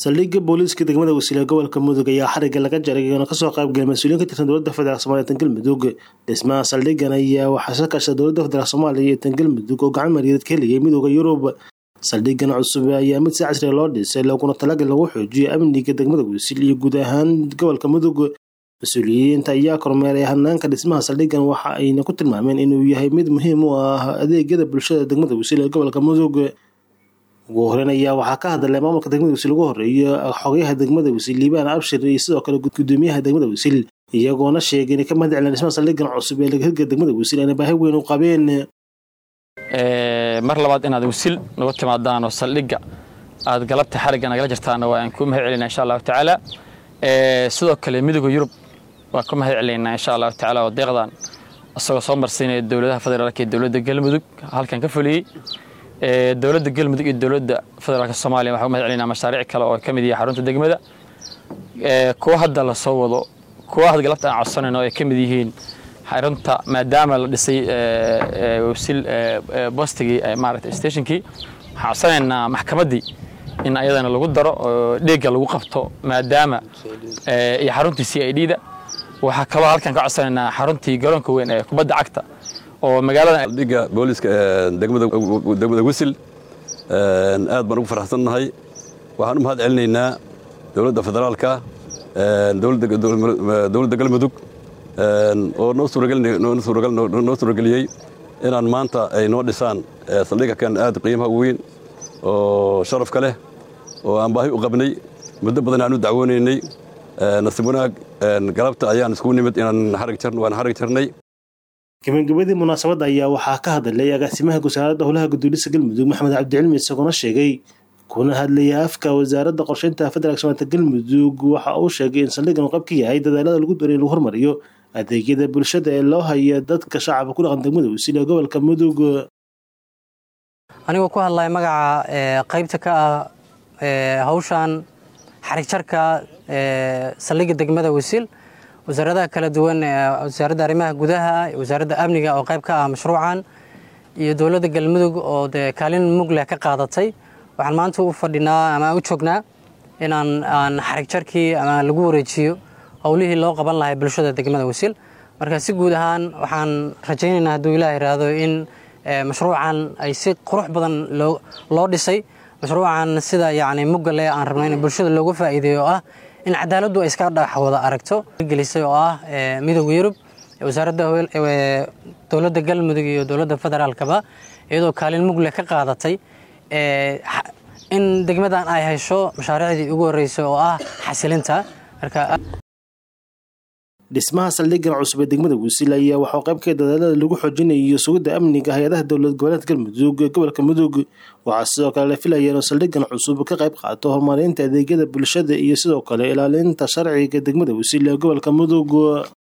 saldhigga booliiska degmada wasiila gobolka mudug ayaa xariga laga jaray iyoona kasoo qaybgalay mas-uuliyiin ka tirsan dowladda federaalk somaaliya tan galmudug dhismaha saldhiggan ayaa waxaa soo kaashay dowladda federaalk soomaaliya iyo tan galmudug oo gacan mariyaed ka heliyay midooda yurub saldhiggan cusub ayaa mid si casriga loo dhisay looguna talagal lagu xoojiyo amniga degmada wasiil iyo guud ahaan gobolka mudug mas-uuliyiinta ayaa kormeeray hanaanka dhismaha saldhiggan waxa ayna ku tilmaameen inuu yahay mid muhiim u ah adeegyada bulshada degmada wasiil ee gobolka mudug ugu horeyn ayaa waxaa ka hadlay maamulka degmada wasiil ugu horeeya xogayaha degmada wasiil liibaan abshir iyo sidoo kale gudoomiyaha degmada wasiil iyagoona sheegay inay ka mahad celin dhismaha saldhiggan cusub ee laga hirgela degmada wasiil ayna baahi weyn u qabeen mar labaad inaad wasiil nagu timaadaan oo saldhigga aad galabta xarigga nagala jirtaana waa aan ku mahad celinaa insha allahu tacaala sidoo kale midooda yurub waan ku mahad celinaynaa insha allahu tacaala oo deeqdan isagoo soo marsiinaya dowladaha federaalka iyo dowladda galmudug halkan ka fuliyey dowladda galmudug iyo dowladda federaalka soomaaliya waxaan ku mahad celinaa mashaariic kale oo ka mid yahay xarunta degmada kuwa hadda la soo wado kuwa had galabta aan codsanayno ay ka mid yihiin xarunta maadaama la dhisay wasiil bostigii maaragtay stationkii waxaan codsanaynaa maxkamaddii in ayadana lagu daro oo dheegga lagu qabto maadaama iyo xaruntii c i d da waxaa kaloo halkan ka codsanaynaa xaruntii garoonka weyn ee kubadda cagta oo magaalada dhiga booliska degmada wisil aad baan ugu faraxsannahay waxaan u mahad celinaynaa dowladda federaalka dowladda galmudug oo noo suurageliyey inaan maanta ay noo dhisaan saldhigga kan aad qiimaha weyn oo sharafka leh oo aan baahi u qabnay muddo badan aan u dacwoonaynay nasiib wanaag galabta ayaan iskugu nimid inaan waan xarig jarnay gabagabadii munaasabadda ayaa waxaa ka hadlay agaasimaha wasaaradda howlaha gudoolisa galmudug maxamed cabdicilmi isagoona sheegay kuna hadlaya afka wasaaradda qorsheynta federaalk somaaliya galmudug waxa uu sheegay in saldhiggan qayb ka yahay dadaalada lagu doonay in lagu hormariyo adeegyada bulshada ee loo haya dadka shacabka ku dhaqan degmada wasiil ee gobolka mudug anigoo ku hadlaya magaca qaybta ka ah hawshan xarig jarka saldhigga degmada wasiil wasaaradaha kala duwan wasaaradda arrimaha gudaha wasaaradda amniga oo qayb ka ah mashruucan iyo dowladda galmudug oo dee kaalin mugleh ka qaadatay waxaan maanta u fadhinaa ama u joognaa inaan aan xarig jarkii ama lagu wareejiyo howlihii loo qaban lahay bulshada degmada wasiil marka si guud ahaan waxaan rajaynaynaa hadduu ilaah iraahdo in mashruucan ay si qurux badan loo dhisay mashruucan sida yacni muggale aan rabno in bulshada looga faa'iideeyo oo ah in cadaaladdu ay iska dhex wada aragto gelisay oo ah midooda yurub wasaaradda dowladda galmudug iyo dowladda federaalkaba iyadoo kaalin mugle ka qaadatay in degmadan ay hesho mashaariicdii ugu horreysay oo ah xasilinta marka dhismaha saldhiggan cusub ee degmada wasiil ayaa waxaa qayb ka dadaalada lagu xoojinayo sugidda amniga hay-adaha dowlad goboleedka galmudug ee gobolka mudug waxaa sidoo kale la filaya inuu saldhiggan cusub ka qayb qaato horumarinta adeegyada bulshada iyo sidoo kale ilaalinta sharciga degmada wasiil ee gobolka mudug